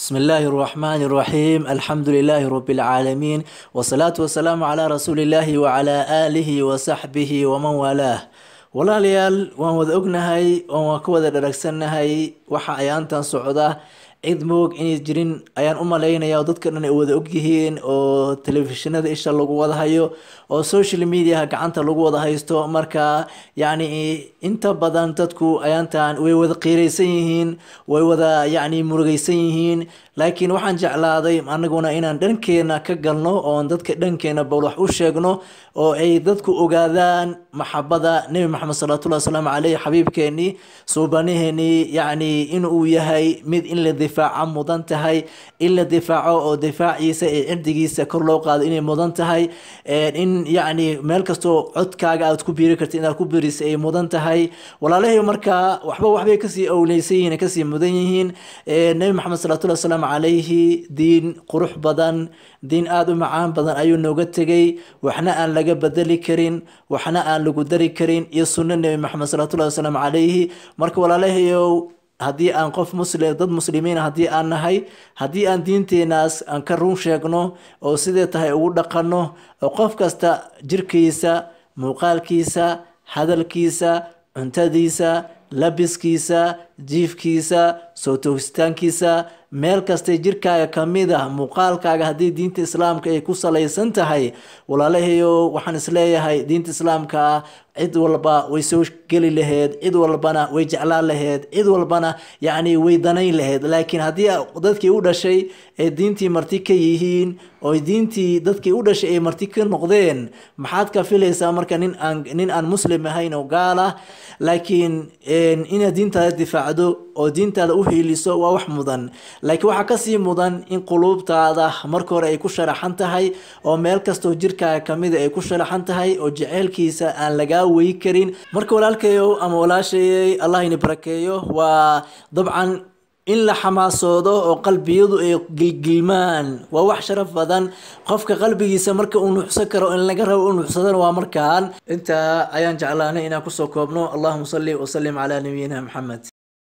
بسم الله الرحمن الرحيم الحمد لله رب العالمين والصلاة والسلام على رسول الله وعلى آله وصحبه ومن والاه walaalayaal waan wada ognahay waan ka wada dharagsannahay waxa ayaantan socda cid moog inay jirin ayaan u malaynaya oo dadka dhan ay wada ogyihiin oo telefishinada isha lagu wada hayo oo social mediaha gacanta lagu wada haysto marka yacni inta badan dadku ayaantan way wada qiiraysan yihiin way wada yacni murugaysan yihiin laakiin waxaan jeclaaday anaguna inaan dhankeena ka galno oon dadka dhankeena bal wax u sheegno oo ay dadku ogaadaan maxabada nebi maxamed salawaatullahi wasalaamu caleyh xabiibkeenii suubaniheenii yacni inuu yahay mid in la difaaca mudan tahay in la difaaco oo difaaciisa ee cirdigiisa kor loo qaado inay mudan tahay in yacni meel kastoo codkaaga aad ku biiri kartid inaad ku biirisa ay mudan tahay walaalahay markaa waxba waxbay kasii owleysan yihiin kasii mudan yihiin nebi maxamed salawatullahi wasalaamu calayhi diin qurux badan diin aada u macaan badan ayuu nooga tegay waxna aan laga bedeli karin waxna aan lagu dari karin iyo sunno nebi maxamed salawatullahi wasalaamu calayhi marka walaalahayow haddii aan qof muslim dad muslimiina haddii aan nahay haddii aan diinteenaas aan ka run sheegno oo sidee tahay ugu dhaqanno oo qof kasta jirkiisa muuqaalkiisa hadalkiisa cuntadiisa labiskiisa jiifkiisa soo toogitaankiisa meel kastay jirkaaga kamid ah muuqaalkaaga haddii diinta islaamka ay ku salaysan tahay walaalahayo waxaan isleeyahay diinta islaamka ah cid walba way soo geli laheyd cid walbana way jeclaan laheyd cid walbana yacni way danayn laheyd laakiin haddii dadkii u dhashay ay diintii marti ka yihiin oo diintii dadkii u dhashay ay marti ka noqdeen maxaad ka filaysaa marka nin aan nin aan muslim ahayn oo gaal ah laakiin inaad diintaada difaacdo oo diintaada u hiiliso waa wax mudan laakiin waxaa kasii mudan in quluubtaada marka hore ay ku sharaxan tahay oo meel kastoo jirkaaga kamida ay ku sharaxan tahay oo jeceylkiisa aan lagaa weyi karin marka walaalkayow ama walaashayey allah ini barakeeyo waa dabcan in la xamaasoodo oo qalbiyadu ay gilgilmaan waa wax sharaf badan qofka qalbigiisa marka uu nuuxsan karo in laga rabo u nuuxsadana waa markaan intaa ayaan jeclaanay inaan kusoo koobno allahuma salli wasalim calaa nabiyina maxamed